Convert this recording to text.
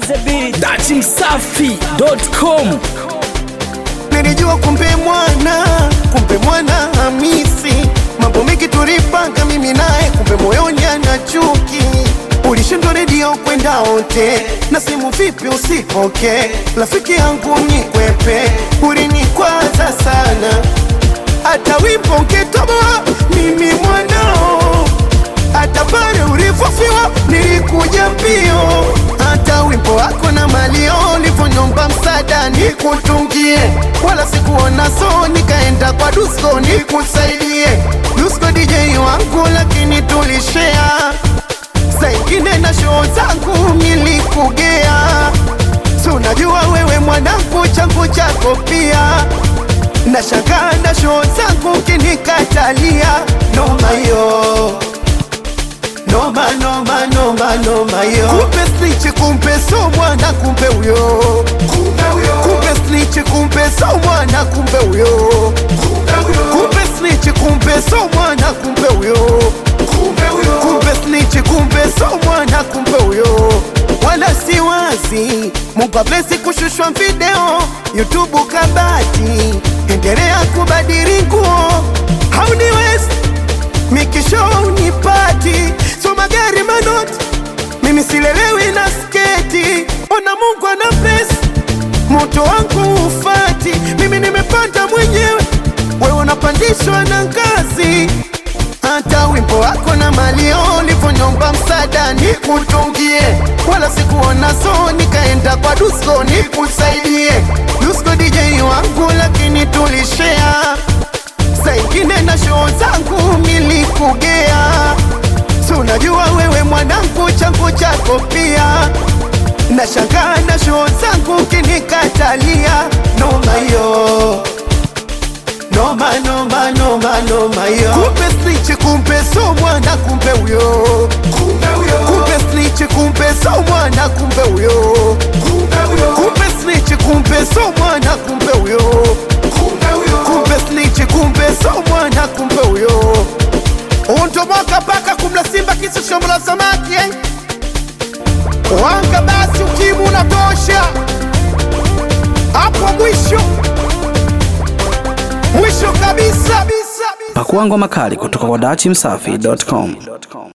Dati Msafi.com Nilijua kumbe mwana, kumbe mwana Hamisi, mambo mengi tulipanga mimi naye, kumbe moyoni ana chuki. Ulishindwa redio kwenda wote na simu vipi usipoke, rafiki yangu mnikwepe, ulinikwaza sana, hata wimbo ukitoboa mimi mwanao hata pale ulipofiwa nilikuja mbio, hata wimbo wako na malio ulivyonyomba msaada nikutungie, wala sikuona so, nikaenda kwa Dusko nikusaidie. Dusko DJ wangu, lakini tulishare saa ingine na show zangu nilikugea, si unajua wewe mwanangu, changu chako pia nashangaa na show zangu kinikatalia, noma yo Noma noma noma noma yo Kumbe snitch kumbe so mwana kumbe uyo Kumbe uyo Kumbe snitch kumbe so mwana kumbe uyo Kumbe uyo Kumbe snitch kumbe so mwana kumbe uyo Kumbe uyo Kumbe snitch kumbe so mwana kumbe uyo Wala si wazi Mungu ablesi kushushwa video YouTube kabati Endelea kubadili nguo Hauniwezi mikisho unipati so magari manoti mimi silelewi na sketi ona mungu ana pesa moto wangu ufati mimi nimepanda mwenyewe wewe unapandishwa na ngazi hata wimbo wako na malio ulivyonyomba msaada nikutungie wala sikuona so nikaenda kwa dusko nikusaidie dusko dj wangu lakini tulishea saa ingine na show zangu nilikugea, si unajua wewe mwanangu, changu chako pia. Nashangaa na show zangu kinikatalia, noma yo noma noma noma noma yo kumbe snitch kumbe so mwana kumbe uyo kumbe uyo kumbe snitch kumbe so mwana kumbe uyo kumbe uyo kumbe snitch kumbe so mwana kumbe uyo kumbe uyo kumbe snitch kumbe so mwana kumbe uyo untomoka paka kumla simba kisa shombo la samaki eh? wanga basi ukimu unatosha hapo mwisho mwisho kabisa bisa. Pakua ngoma kali kutoka kwa Dati Msafi.com.